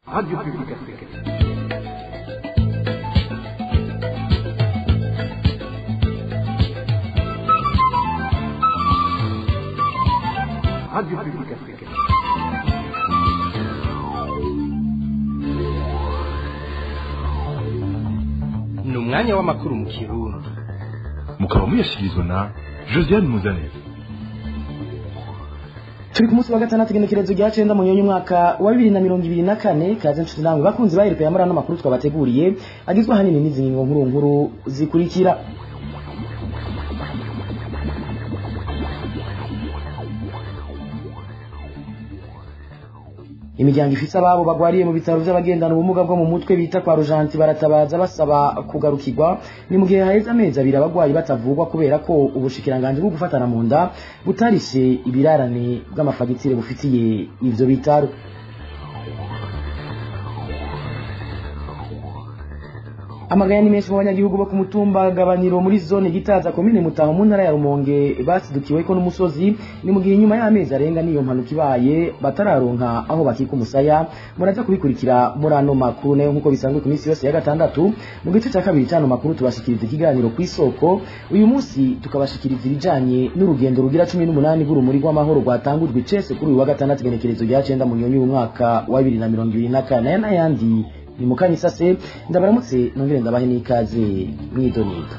Radio Publique Africaine. Radio Publique Africaine. ni umwanya w'amakuru mu kirundi mukaba muyashyikirizwa na josiane muzanire turi ku munsi wa gatandatu igenekerezo rya cenda mu nyonyi umwaka wa bibiri na mirongo ibiri na kane kaze nshuti namwe bakunzi baheruka ya murano makuru twabateguriye agizwe ahanini n'izi ngingo nkuru nkuru zikurikira imiryango ifise ababo bagwariye mu bitaro vy'abagendana ubumuga bwo mu mutwe bita kwa rujanti baratabaza basaba kugarukirwa ni mu gihe haheze amezi abiri abagwayi batavugwa kubera ko ubushikiranganji bwo gufatana mu nda butarishe ibirarane bw'amafagitire bufitiye ivyo bitaro amaganya ni menshi mu banyagihugu bo ku mutumba gabaniro muri zone gitaza komine mutaho mu ntara ya rumonge basidukiweko n'umusozi ni mu gihe inyuma y'amezi arenga n'iyo mpanuka ibaye batararonka aho bakika umusaya muraza kubikurikira muri ano makuru nayo nk'uko bisanzwe ku minsi yose ya gatandatu mu gice cya kabiri cy'ano makuru tubashikiriza ikiganiro ku isoko uyu munsi tukabashikiriza ibijanye n'urugendo rugira cumi n'umunani rw'urumuri rw'amahoro rwatangujwe icese kuri uyu wa gatandatu igenekerezo rya cenda mu nyonyi w'umwaka wa bibiri na mirongo ibiri na kane n'ayandi ni mukanya isase ndabaramutse nongere ndabahe n'ikaze mwidonido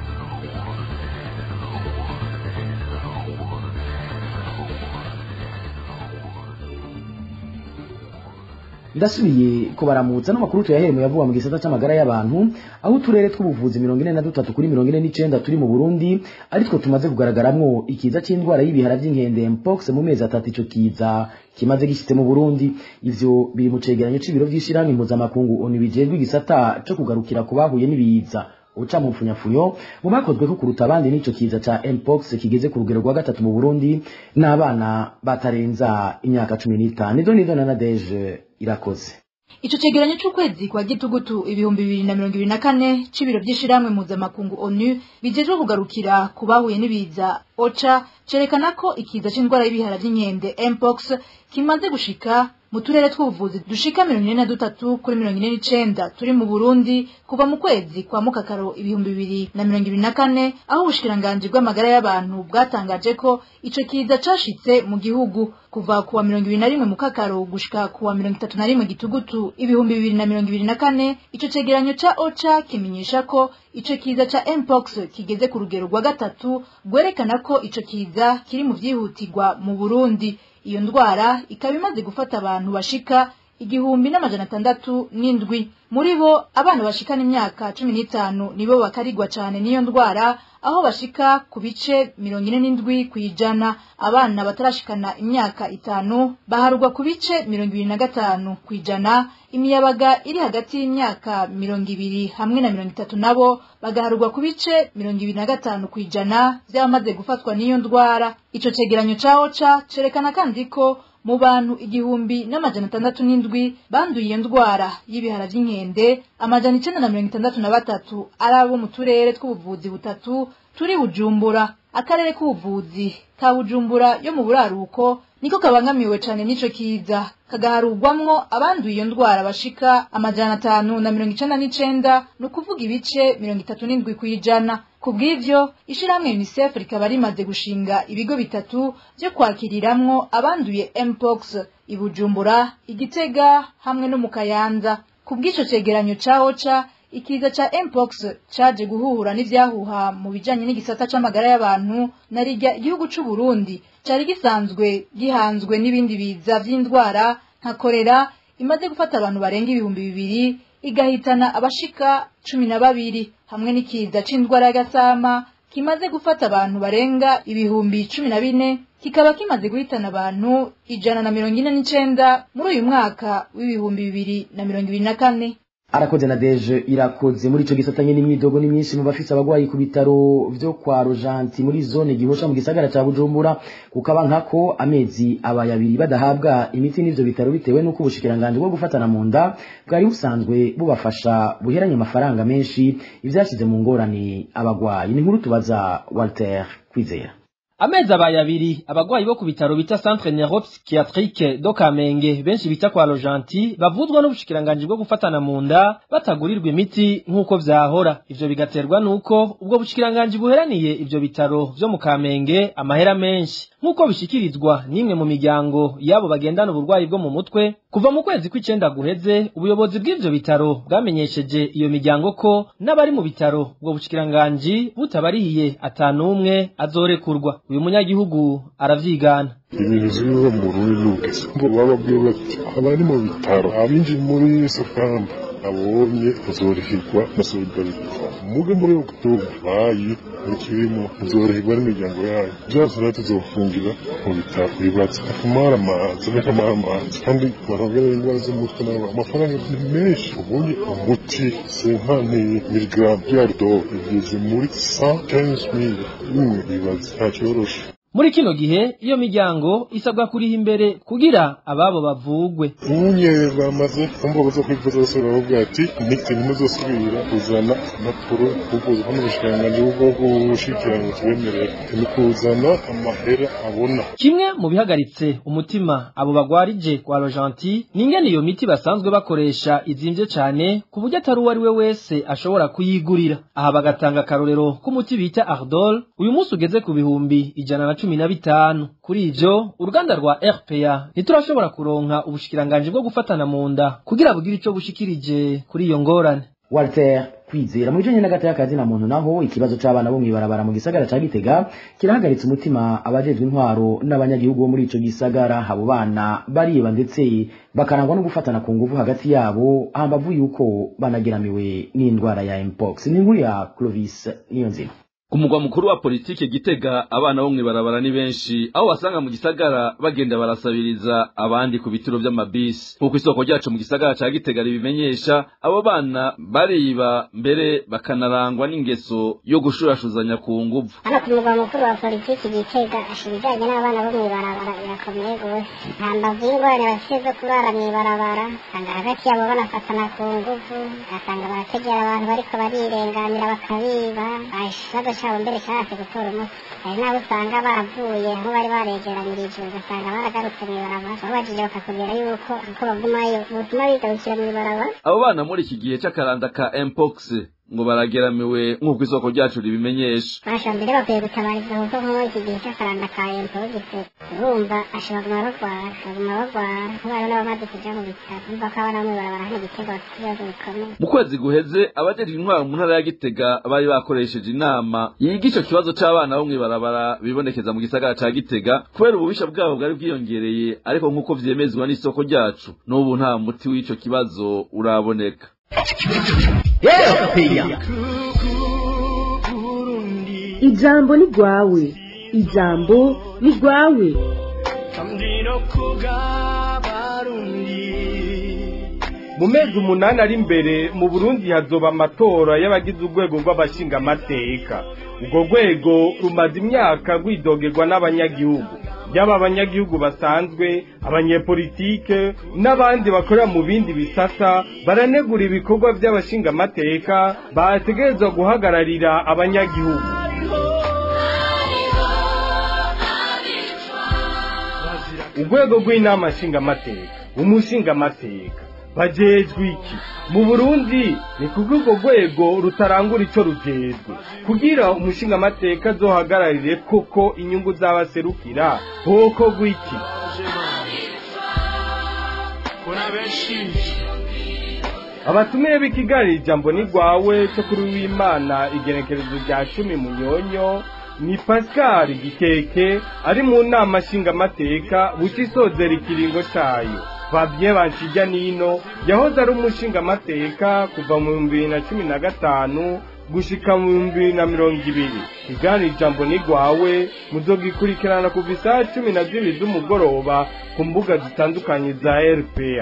ndasubiye kubaramutsa n'amakuru tuyahereye yavuga mu gisata c'amagara y'abantu aho uturere tw'ubuvuzi mirongo ine na dutatu kuri mirongo ine n'icenda turi mu burundi aritwo tumaze kugaragaramwo ikiza c'indwara y'ibihara vy'inkende mpox mu mezi atatu ico kiza kimaze gishitse mu burundi ivyo biri mu cegeranyo c'ibiro vy'ishirahamwe mpuzamakungu onu bijejwe igisata co kugarukira ku bahuye n'ibiza uca mu mfunyafunyo mu bakozweko kuruta abandi n'ico kiza ca mpox kigeze ku rugero rwa gatatu mu burundi n'abana batarenza imyaka cumi n'itanu izo nizo na nadeje irakoze Ico cegeranyo c'ukwezi kwa gitugutu ibihumbi bibiri na mirongo ibiri na kane c'ibiro vy'ishirahamwe mpuzamakungu ONU bijejwe kugarukira ku bahuye n'ibiza OCHA cerekana ko ikiza c'indwara y'ibihara vy'inkende mpox kimaze gushika mu turere tw'ubuvuzi dushika mirongo ine na dutatu kuri mirongo ine n'icenda turi mu Burundi kuva mu kwezi kwa mukakaro ibihumbi bibiri na mirongo ibiri na kane aho ubushikiranganji bw'amagara y'abantu bwatangaje ko ico kiza cashitse mu gihugu kuva kuwa mirongo ibiri na rimwe mukakaro gushika kuwa mirongo itatu na rimwe gitugutu ibihumbi bibiri na mirongo ibiri na kane ico cegeranyo ca OCHA kimenyesha ko ico kiza ca mpox kigeze ku rugero rwa gatatu rwerekana ko ico kiza kiri mu vyihutirwa mu Burundi iyo ndwara ikaba imaze gufata abantu bashika igihumbi n'amajana atandatu n'indwi muri bo abana bashikana imyaka cumi n'itanu nibo bakarigwa cane n'iyo ndwara aho bashika ku bice mirongo ine n'indwi kw'ijana abana batarashikana imyaka itanu baharugwa ku bice mirongo ibiri na gatanu kw'ijana imiyabaga iri hagati y'imyaka mirongo ibiri hamwe na mirongo itatu nabo bagaharugwa ku bice mirongo ibiri na gatanu kw'ijana vy'abamaze gufatwa n'iyo ndwara ico cegeranyo ca oca cerekana kandi ko mu bantu igihumbi n'amajana atandatu n'indwi banduye iyo ndwara y'ibihara vy'inkende amajana icenda na mirongo itandatu na batatu ari abo mu turere tw'ubuvuzi butatu turi bujumbura akarere k'ubuvuzi ka bujumbura yo mu buraruko niko kabangamiwe cane n'ico kiza kagaharugwamwo abanduye iyo ndwara bashika amajana atanu na mirongo icenda n'icenda ni ukuvuga ibice mirongo itatu n'indwi kw'ijana ku bw'ivyo ishirahamwe unicef rikaba rimaze gushinga ibigo bitatu vyo kwakiriramwo abanduye mpox i bujumbura igitega hamwe no mu kayanza ku bw'ico cegeranyo ca oca ikiza ca mpox caje guhura n'ivyahuha mu bijanye n'igisata c'amagara y'abantu na rirya igihugu c'u Burundi cari gisanzwe gihanzwe n'ibindi biza vy'indwara nka korera imaze gufata abantu barenga ibihumbi bibiri igahitana abashika cumi na babiri hamwe n'ikiza c'indwara y'agasama kimaze gufata abantu barenga ibihumbi cumi na bine kikaba kimaze guhitana abantu ijana na mirongo ine n'icenda muri uyu mwaka w'ibihumbi bibiri na mirongo ibiri na kane arakoze na deje irakoze muri ico gisatanye n'imyidogo ni myinshi mu bafise abagwayi ku bitaro vyo kwa rojanti muri zone gihosha mu gisagara ca bujumbura kukaba nkako amezi abaye abiri badahabwa imiti n'ivyo bitaro bitewe n'uko ubushikiranganji bwo gufatana mu nda bwari busanzwe bubafasha buheranye amafaranga menshi ivyashize mu ngorane abagwayi ni nkuru tubaza walter kwizera amezi abaye abiri abagwayi bo ku bitaro bita centre neuropsychiatrique do kamenge benshi bita kwa rojanti bavuzwa n'ubushikiranganji bwo gufatana mu nda batagurirwa imiti nk'uko vyahora ivyo bigaterwa n'uko ubwo bushikiranganji buheraniye ivyo bitaro vyo mu kamenge amahera menshi nk'uko bishikirizwa n'imwe mu miryango y'abo bagendana uburwayi bwo mu mutwe kuva mu kwezi kw'icenda guheze ubuyobozi bw'ivyo bitaro bwamenyesheje iyo miryango ko n'abari mu bitaro ubwo bushikiranganji butabarihiye atanumwe azorekurwa uyu munyagihugu aravyigana ibintu ziriho mu Burundi n'ubugezi ngo bababwiye bati abari mu bitaro abinjiye muri sokamba abonye uzorihirwa na solidarite muge muri oktoba bayi mukirimo uzorihirwa n'imiryango yayo byose rero tuzofungira mu bitaro bibatse akamara amazi n'akamara amazi kandi barongera indwara z'umutwe nabo amafaranga ni menshi ubundi umuti senkani miligaramu yardo igeze muri sa kenshi mili imwe bibaze nta cyoroshe muri kino gihe iyo miryango isabwa kuriha imbere kugira ababo bavugwe unye bamaze kumva zo kwivuza zose baravuga ati niki ntimuzosubira kuzana amakuru kuvuza hano ubushikiranganji bwo gushikirana kibemerera ni kuzana amahera abona kimwe mu bihagaritse umutima abo bagwarije kwa rojanti ni ingene iyo miti basanzwe bakoresha izimvye cane ku buryo atari uwo ari we wese ashobora kuyigurira aha bagatanga akarorero k'umuti bita ardol uyu munsi ugeze ku bihumbi ijana na cumi na bitanu kuri ivyo uruganda rwa rpa ntiturashobora kuronka ubushikiranganji bwo gufatana mu nda kugira bugire ico bushikirije kuri iyo ngorane walter kwizera mu bijanye n'agati y'akazi na muntu naho ikibazo c'abana bo mw'ibarabara mu gisagara ca gitega kirahagaritse umutima abajejwe intwaro n'abanyagihugu bo muri ico gisagara abo bana bariba ndetse bakarangwa no gufatana ku nguvu hagati yabo hambavu yuko banageramiwe n'indwara ya mpox ni inkuru ya clovis niyo nzima ku mugwa mukuru wa politike gitega abana bo mw'ibarabara ni benshi aho wasanga mu gisagara bagenda barasabiriza abandi ku bitiro vy'amabisi nk'uko isoko ryacu mu gisagara ca gitega ribimenyesha abo bana bariba mbere bakanarangwa n'ingeso yo gushurashuzanya ku nguvu hano ku mugwa mukuru wa politiki gitega ibijanye n'abana bo mw'ibarabara birakomeye gose nta mbavu y'ingorane bafise zo kurara mw'ibarabara usanga hagati yabo banafatana ku nguvu ugasanga barategera abantu bariko barirenganira bakabiba ikibazo cyabo mbere cyahise gutora umuti hari n'abo usanga baravuye aho bari baregeranyirije ugasanga baragarutse mw'ibarabara babajije bakakubwira yuko uko bagumayo ubutuma bigarukira mw'ibarabara abo bana muri iki gihe c'akaranda ka mpox ngo barageramiwe nk'uko isoko ryacu ribimenyesha basha mbere bakwiye gutabariza kuko nk'ubu iki gihe cy'akaranda ka empogise urumva ashobora kuguma barwara baguma barwara nk'abana n'abamaze kuja mu bitaro urumva ko abana bamwe barabara hano igitego bafite ibibazo bikomeye mu kwezi guheze abajejwe intwaro mu ntara ya gitega bari bakoresheje inama yiga ico kibazo c'abana bo mw'ibarabara bibonekeza mu gisagara ca gitega kubera ububisha bwabo bwari bwiyongereye ariko nk'uko vyemezwa n'isoko ryacu n'ubu nta muti w'ico kibazo uraboneka ijambo ni rwawe ijambo ni rwawe mu mezi umunani ari imbere mu burundi hazoba amatora y'abagize urwego rw'abashingamateka urwo rwego rumaze imyaka rwidogerwa n'abanyagihugu yaba abanyagihugu basanzwe abanyepolitike n'abandi bakorera mu bindi bisata baranegura ibikorwa by'abashingamateka bategerezwa guhagararira abanyagihugu urwego rw'inama nshingamateka umushingamateka bajejwe iki mu burundi ni kuko urwo rwego rutarangura ico rujejwe kugira umushingamateka azohagararire koko inyungu z'abaserukira hoko gwiki abatumiye b'ikiganiro ijambo ni rwawe cyo kuri w'imana igenekerezo rya cumi munyonyo ni pascal gikeke ari mu nama nshingamateka buca isozera ikiringo cayo fabien banshijya nino yahoze ari umushingamateka kuva mu bihumbi bibiri na cumi na gatanu gushika mu bihumbi bibiri na mirongo ibiri iganira ijambo ni rwawe muzogikurikirana kuva isaha cumi na zibiri z'umugoroba ku mbuga zitandukanye za rpa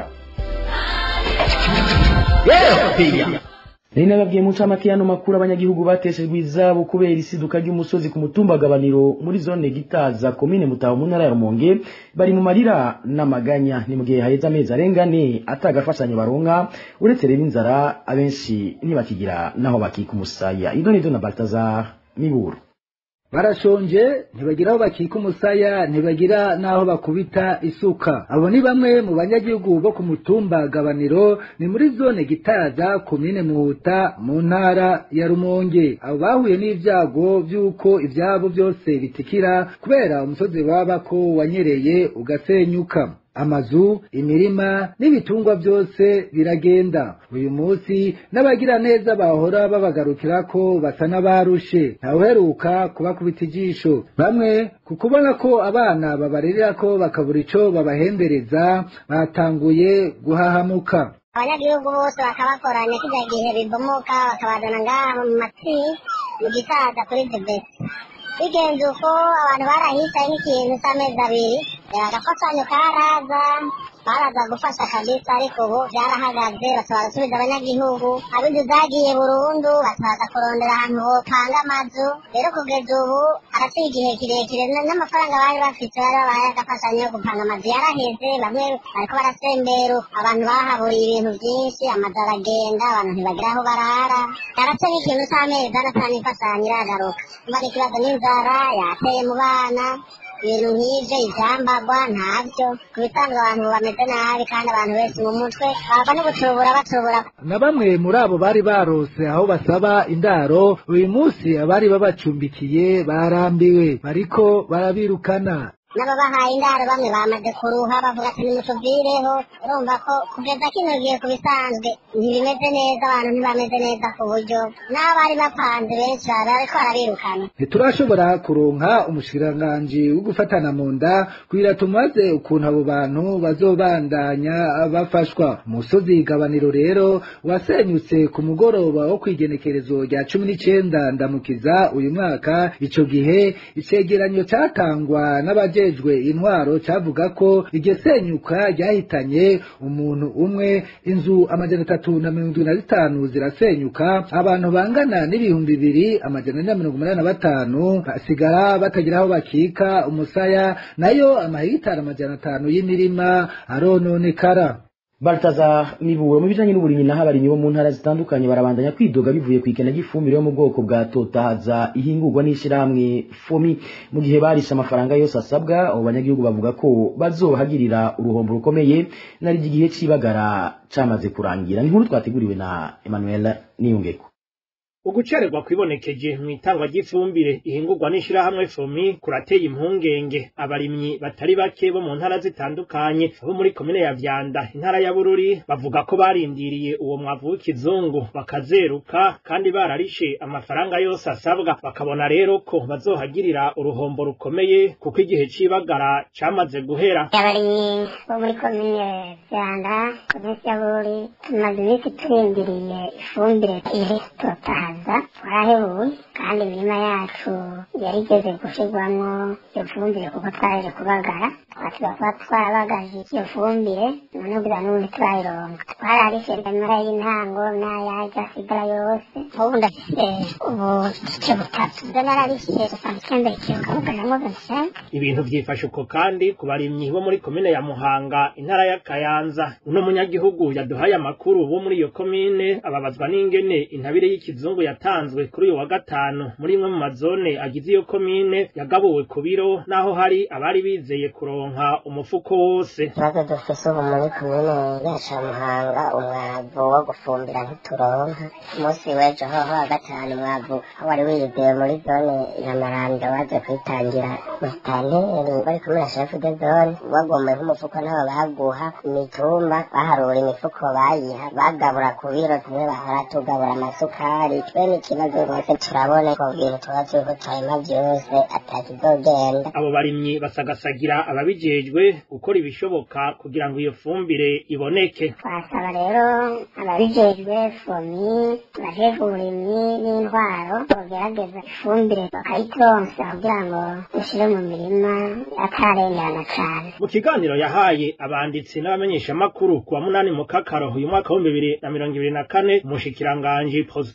nari nababwiye mu ncamake y'ano makuru abanyagihugu bateshejwe izabo kubera isiduka ry'umusozi ku mutumba gabaniro muri zone gitaza komine mutaho mu ntara ya rumonge bari mu marira n'amaganya ni mu gihe haheze amezi arenga ane atagafashanyo baronka uretse rero inzara abenshi ntibakigira naho bakika umusaya ido nido na baltazar miburo barashonje ntibagira aho bakika umusaya ntibagira n'aho bakubita isuka abo ni bamwe mu banyagihugu bo ku mutumba gabaniro ni muri zone gitaza komine muhuta mu ntara ya rumonge abo bahuye n'ibyago by'uko ibyabo byose bitikira kubera umusozi babako wanyereye ugasenyuka amazu imirima n'ibitungwa byose biragenda uyu munsi n'abagira neza bahora babagarukira ko basa n'abarushe ntawuheruka kubakubita ijisho bamwe ku kubona ko abana babarerera ko bakabura ico babahembereza batanguye guhahamuka abanyagihugu bose bakabakoranya kijya gihe bibomoka bakabazana ngaha mu matsi mu gisaza kuri debesi bigenze uko abantu barahicaye nk'ikintu cy'amezi abiri agafatanyo karaza baraza gufasha kabisa ariko ubu byarahagaze basaba gusubiza abanyagihugu abinzu zagiye burundu basaza kurondera ahantu hopanga amazu rero kugeza ubu haraciye igihe kirekire n'amafaranga bari bafite bari babahaye agafashanyo yo gupanga amazu yaraheze bamwe bariko barasembera abantu bahaburiye ibintu byinshi amazu aragenda abantu ntibagira aho barara yarace n'ikintu c'amezi anatanu imfashanyo iragaruka mba ikibazo n'inzara yateye mu bana ibintu nk'ibyo ibyambagwa ntabyo ku bisanzwe abantu bameze nabi kandi abantu benshi mu mutwe bava no gutubura batubura na bamwe muri abo bari barose aho basaba indaro uyu munsi abari babacumbikiye barambiwe bariko barabirukana n'ababahaye indaro bamwe bamaze kuruha bavuga ati nimutuvireho urumva ko kugeza kino gihe ku bisanzwe ntibimeze neza abantu ntibameze neza ku buryo n'abari bapanze benshi bariko barabirukana ntiturashobora kuronka umushikiranganji wo gufatana mu nda kugira tumaze ukuntu abo bantu bazobandanya bafashwa umusozi igabaniro rero wasenyutse ku mugoroba wo kwigenekerezo rya cumi n'icenda ndamukiza uyu mwaka ico gihe icegeranyo catangwa n'abaje abajejwe intwaro cavuga ko iryo senyuka ryahitanye umuntu umwe inzu amajana atatu na mirongo indwi na zitanu zirasenyuka abantu bangana n'ibihumbi bibiri amajana ane na mirongo umunani na batanu basigara batagira aho bakika umusaya nayo amahegitari amajana atanu y'imirima arononekara Baltaza Miburo mu bijanye n'uburimyi naho abarimyi bo mu ntara zitandukanye barabandanya kwidoga bivuye ku ikena ry'ifumbire yo mu bwoko bwa totahaza ihingurwa n'ishirahamwe fomi mu gihe barisha amafaranga yose asabwa abo banyagihugu bavuga ko bazohagirira uruhombo rukomeye nari igihe c'ibagara camaze kurangira ni nkuru twateguriwe na Emmanuel Niyungeko ugucererwa kwibonekeje mu itangwa ry'ifumbire ihingurwa n'ishirahamwe fomi kurateye impungenge abarimyi batari bake bo mu ntara zitandukanye abo muri komine ya vyanda intara ya bururi bavuga ko barindiriye uwo mwavu w'ikizungu bakazeruka kandi bararishe amafaranga yose asabwa bakabona rero ko bazohagirira uruhombo rukomeye kuko igihe c'ibagara camaze guhera abarimyi bo muri komine vyanda komine ya bururi tumaze iminsi turindiriye ifumbire iri totahaza kuza twarahebuwe kandi imirima yacu yarigeze gushirwamwo iyo fumbire kuko twaraje kubagara twasiba kuba twarabagaje iyo fumbire none kugira n'ubundi turayironka twararishe imara y'intango n'ayaje asigara yose ubu ndafise ubu igice butatu byo nararishe dusanga icyenda ikiyo kabugaramwo vingt ibintu vyifashe uko kandi ku barimyi bo muri komine ya muhanga intara ya kayanza uno munyagihugu yaduhaye amakuru bo muri iyo komine ababazwa n'ingene intabire y'ikizungu yatanzwe kuri uyu wa gatanu muri imwe mu mazone agize iyo komine yagabuwe ku biro naho hari abari bizeye kuronka umufuko wose ikibazo dufise ubu muri komine yacu ya muhanga umwavu wo gufumbira ntituronka umunsi w'ejo hoho wa gatanu umwavu wari wiyizeye muri zone ya maranda waje kwitangira musitanteri bari kumwe na shefu de zone bagomeye nk'umufuko nabo baguha imitumba baharura imifuko bayiha bagabura ku biro tumwe bahora tugabura amasukari twe n'ikibazo rwose turabona ko ibintu tuba turiko turarima vyose atakizogenda abo barimyi basagasagira ababijejwe gukora ibishoboka kugira ngo iyo fumbire iboneke twasaba rero ababijejwe fomi abajejwe uburimyi n'intwaro bogerageza ifumbire bakayituronsa kugira ngo dushire mu mirima atarengerana cane mu kiganiro yahaye abanditsi n'abamenyeshamakuru ku wa munani mu kakaro uyu mwaka w'ibihumbi bibiri na mirongo ibiri na kane umushikiranganji prosper dodi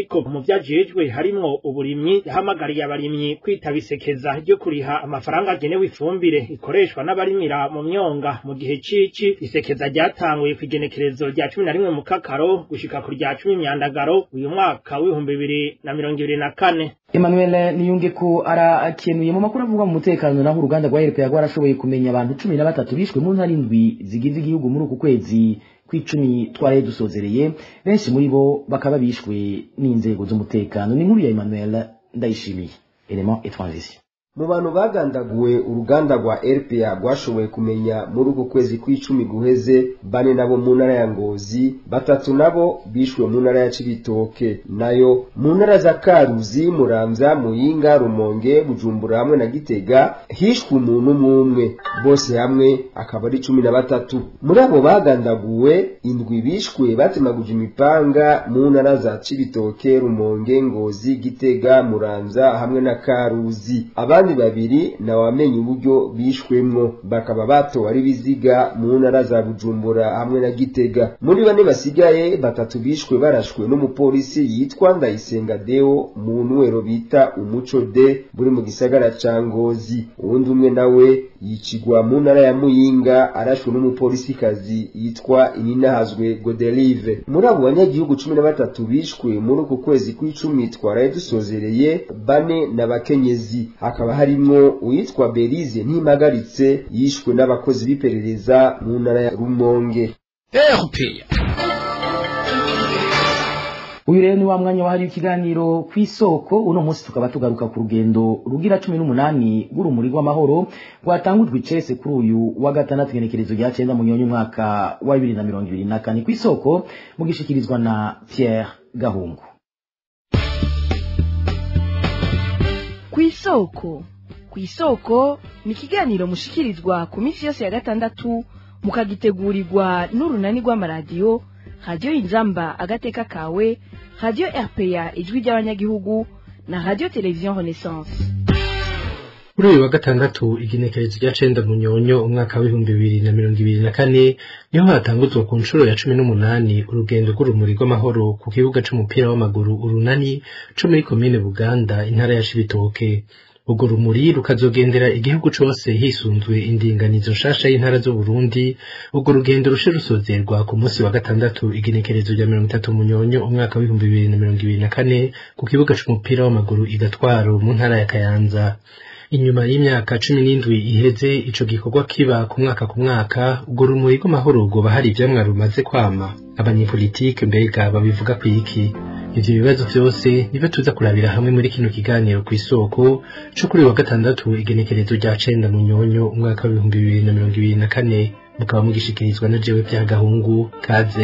rukiko mu vyajejwe harimwo uburimyi yahamagariye abarimyi kwitaba isekeza ryo kuriha amafaranga agenewe ifumbire ikoreshwa n'abarimira mu myonga mu gihe cici isekeza ryatanguye ku igenekerezo rya cumi na rimwe mu kakaro gushika ku rya cumi myandagaro uyu mwaka w'ibihumbi bibiri na mirongo ibiri na kane Emmanuel niyunge ko arakenuye mu makuru avuga mu mutekano naho uruganda rwa RPA rwarashoboye kumenya abantu cumi na batatu bishwe mu ntara indwi zigize igihugu muri uku kwezi kw'icumi twaraye dusozereye benshi muri bo bakaba bishwe n'inzego z'umutekano ni nkuru ya Emmanuel ndayishimiye element et transition mu bantu bagandaguwe uruganda rwa RPA rwashoboye kumenya muri uku kwezi kw'icumi guheze bane nabo mu ntara ya Ngozi batatu nabo bishwe mu ntara ya Cibitoke nayo mu ntara za Karuzi Muramvya Muyinga Rumonge Bujumbura hamwe na Gitega hishwe umuntu umwe bose hamwe akaba ari cumi na batatu muri abo bagandaguwe indwi bishwe batemaguje imipanga mu ntara za Cibitoke Rumonge Ngozi Gitega Muramvya hamwe na Karuzi abandi babiri na wamenye uburyo bishwemwo bakaba batowe ari biziga mu ntara za Bujumbura hamwe na Gitega muri bane basigaye batatu bishwe barashwe n'umupolisi yitwa Ndayisenga Deo mu nwero bita Umuco de buri mu gisagara ca Ngozi uwundi umwe nawe yicigwa mu ntara ya Muyinga arashwe n'umupolisi kazi yitwa Ininahazwe Godelive muri abo banyagihugu cumi na batatu bishwe muri uku kwezi kw'icumi twaraye dusozereye bane n'abakenyezi hakaba harimwo uwitwa Berize ntimagaritse yishwe n'abakozi b'iperereza mu ntara ya Rumonge uyu rero ni wa mwanya wahariwe ikiganiro ku isoko uno munsi tukaba tugaruka ku rugendo rugira cumi n'umunani rw'urumuri rw'amahoro rwatangujwe icese kuri uyu wa gatandatu igenekerezo rya cyenda mu nyonyi umwaka wa bibiri na mirongo ibiri na kane ku isoko mugishikirizwa na Pierre Gahungu ku isoko ku isoko ni ikiganiro mushikirizwa ku minsi yose ya gatandatu mukagitegurirwa n'urunani rw'amaradiyo radiyo inzamba agateka kawe radiyo rpa ijwi ry'abanyagihugu na radiyo televiziyo renaissance kuri uyu wa gatandatu igenekerezo rya cenda munyonyo umwaka w'ibihumbi bibiri na mirongo ibiri na kane niho hatanguzwa ku nshuro ya cumi n'umunani urugendo rw'urumuri rw'amahoro ku kibuga c'umupira w'amaguru urunani co muri komine buganda intara ya cibitoke urwo rumuri rukazogendera igihugu cose hisunzwe indinganizo nshasha y'intara z'uburundi urwo rugendo rushe rusozerwa ku munsi wa gatandatu igenekerezo rya mirongo itatu munyonyo umwaka w'ibihumbi bibiri na mirongo ibiri na kane ku kibuga c'umupira w'amaguru igatwaro mu ntara ya kayanza inyuma y'imyaka cumi n'indwi iheze ico gikorwa kiba ku mwaka ku mwaka urwo rumuri rw'amahoro rwoba hari ivyamwa rumaze kwama abanyepolitike mbega babivuga kwiki ivyo bibazo vyose nivyo tuza kurabira hamwe muri kino kiganiro kw'isoko co kuri wa gatandatu igenekerezo rya cenda munyonyo umwaka w'ibihumbi bibiri na mirongo ibiri na kane mukaba mugishikirizwa na jewe vya gahungu kaze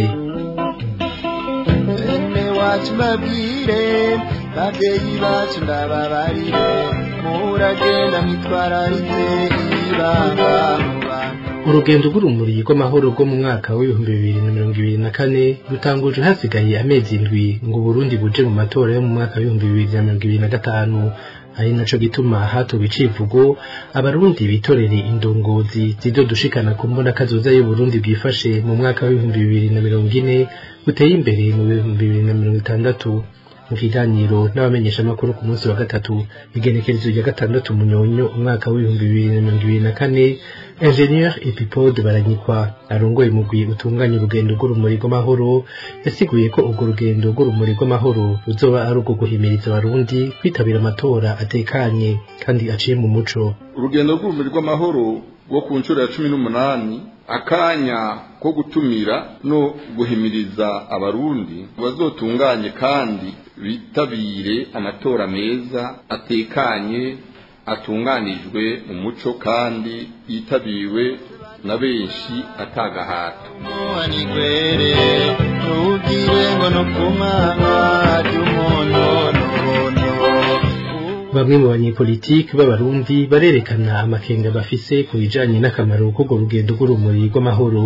wacu mbabwire babyeyi bacu ndababarire muragenda mwitwararitse ibanga mu bantu urugendo rw'urumuri rw'amahoro rwo mu mwaka w'ibihumbi bibiri na mirongo ibiri na kane rutanguje hasigaye amezi indwi ngo Burundi buje mu matora yo mu mwaka w'ibihumbi bibiri na mirongo ibiri na gatanu ari naco gituma hatowe icivugo abarundi bitorere indongozi zizodushikana ku mbona kazoza y'uburundi bwifashe mu mwaka w'ibihumbi bibiri na mirongo ine buteye imbere mu bihumbi bibiri na mirongo itandatu mu kiganiro n'abamenyeshamakuru ku munsi wa gatatu igenekerezo rya gatandatu munyonyo umwaka w'ibihumbi bibiri na mirongo ibiri na kane ingenieur epipode baranyikwa arongoye umugwi utunganya urugendo rw'urumuri rw'amahoro yasiguye ko urwo rugendo rw'urumuri rw'amahoro ruzoba ari urwo guhimiriza abarundi kwitabira amatora atekanye kandi aciye mu muco urugendo rw'urumuri rw'amahoro rwo ku nshuro ya cumi n'umunani akanya ko gutumira no guhimiriza abarundi bazotunganye kandi bitabire amatora meza atekanye atunganijwe mu muco kandi yitabiriwe na benshi atagahato muhanigwere ntugire ngo no kumana ry'umuntu n'umuntu bamwe mu banyepolitiki b'abarundi barerekana amakenga bafise ku bijanye n'akamaro k'urwo rugendo rw'urumuri rw'amahoro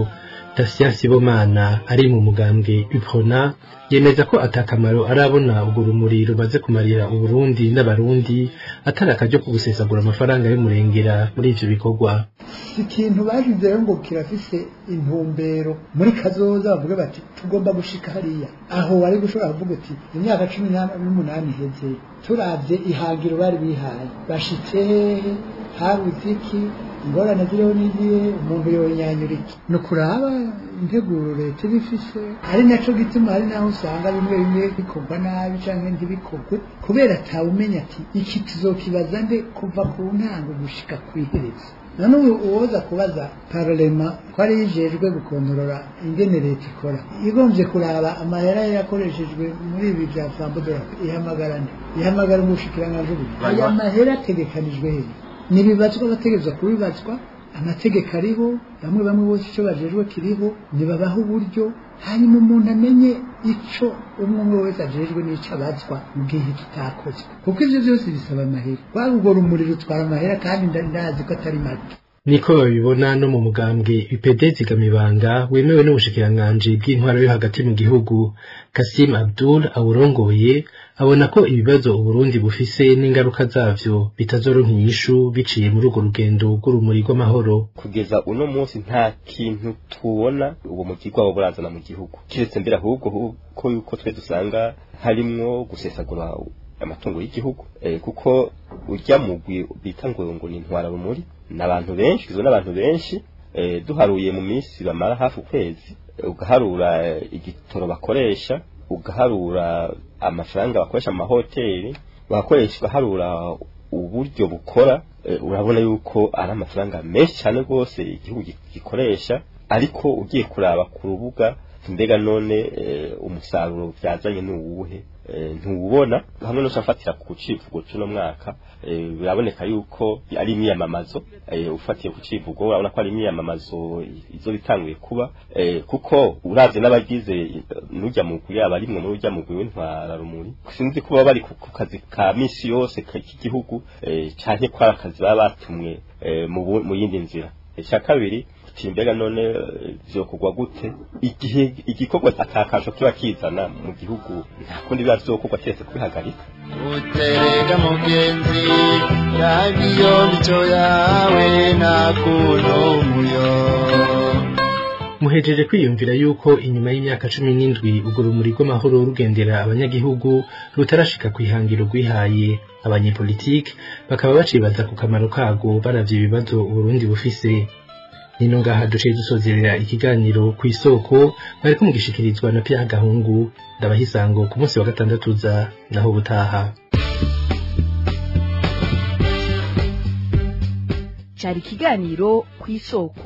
Tasien Sibomana ari mu mugambwe Uprona yemeza ko atakamaro arabona urwo rumuri rumaze kumarira Uburundi n'abarundi atari akaryo ko gusesagura amafaranga y'umurengera muri ivyo bikorwa ikintu bashizeho ngo kirafise intumbero muri kazoza bavuga bati tugomba gushika hariya aho wari gushobora kuvuga uti imyaka cumi n'umunani iheze turavye ihangiro bari bihaye bashitse hehe habuze iki ingorane ziriho n'igihe umuntu yonyanyura iki ni ukuraba integuro leta iba ifise ari naco gituma hari naho usanga bimwe bimwe bikorwa nabi canke ntibikorwe kubera atawumenya ati iki tuzokibaza nde kuva ku ntango gushika kw'iherezo none ubu uwoza kubaza parlema ko ari yijejwe gukontorora ingene leta ikora igombye kuraba amahera yakoreshejwe muri ibi bya sambudora ihamagara nde ihamagara umushikiranganji ubu aya mahera ategekanijwe hehe nibibazwa bategerezwa kubibazwa amategeko ariho bamwe bamwe bose icyo bajejwe kiriho nibabaha uburyo hanyuma umuntu amenye ico umwe umwe wese ajejwe n'ico abazwa mu gihe kitakozwe kuko ivyo byose bisaba amahera waba urwo rumuri rutwara amahera kandi ndazi ko atari make niko babibona no mu mugambwe UPD zigamibanga wemewe n'ubushikiranganji bw'intwaro yo hagati mu gihugu Kasim Abdul awurongoye abona ko ibibazo Uburundi bufise n'ingaruka zavyo bitazoronka inyishu biciye muri urwo rugendo rw'urumuri rw'amahoro kugeza uno munsi nta kintu tubona uwo mugirwa wo burazana mu gihugu kiretse mbere ahubwo ko yuko twe dusanga harimwo gusesagura amatungo y'igihugu eh, kuko urya mugwi bita ngo ngo ni intwara rumuri n'abantu benshi izo n'abantu benshi eh, duharuye mu minsi bamara hafi ukwezi ugaharura igitoro bakoresha ugaharura amafaranga bakoresha mu mahoteli bagakoresha ugaharura uburyo bukora urabona yuko ari amafaranga menshi cyane rwose igihugu gikoresha ariko ugiye kuraba ku rubuga mbega none umusaruro byazanye ni uwuhe ntuwubona hamwe no shafatira ku civugo cy'uno mwaka biraboneka yuko ari imyiyamamazo ufatiye ku civugo urabona ko ari imyiyamamazo izo bitanguye kuba kuko uravye n'abagize n'ujya mu yaba arimwe muri ujya mu w'intwara rumuri sinzi kuba bari ku kazi ka misi yose k'igihugu canke ko ari akazi baba batumwe mu yindi nzira icya kabiri mbega none vyokorwa gute igihe igikorwa atakasho kiba kizana mu gihugu nta kundi biba vyokorwa keretse kubihagarika uterega mugenzi yagiyo mico yawe nta kuntu muyo muhejeje kwiyumvira yuko inyuma y'imyaka cumi n'indwi urwo rumuri rw'amahoro rugendera abanyagihugu rutarashika kwihangiro rwihaye abanyepolitike bakaba bacibaza ku kamaro kago baravye ibibazo uburundi bufise nino ngaha duciye dusozerera ikiganiro ku isoko bariko mugishikirizwa na Pierre Gahungu ndabaha isango ku munsi wa gatandatu za naho butaha cyari ikiganiro ku isoko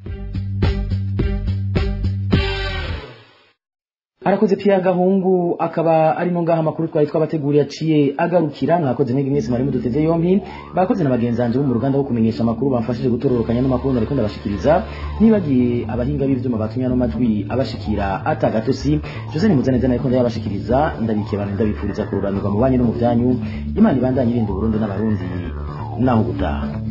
arakoze Pierre Gahungu akaba ari no ngaha makuru twari twabateguriye aciye agarukira mwakoze mwege mwese mwari muduteze yompi bakoze na bagenzanje bo mu ruganda rwo kumenyesha amakuru bamfashije gutororokanya n'amakuru nariko ndabashikiriza nibagiye abahinga b'ivyuma batumya no majwi abashikira atagatosi Jose ni muzaneza nariko ndabashikiriza ndabikiye abantu ndabipfuriza kururanirwa mu banyu no mu byanyu imana ibandanye irinda Burundi n'abarundi naho gutaha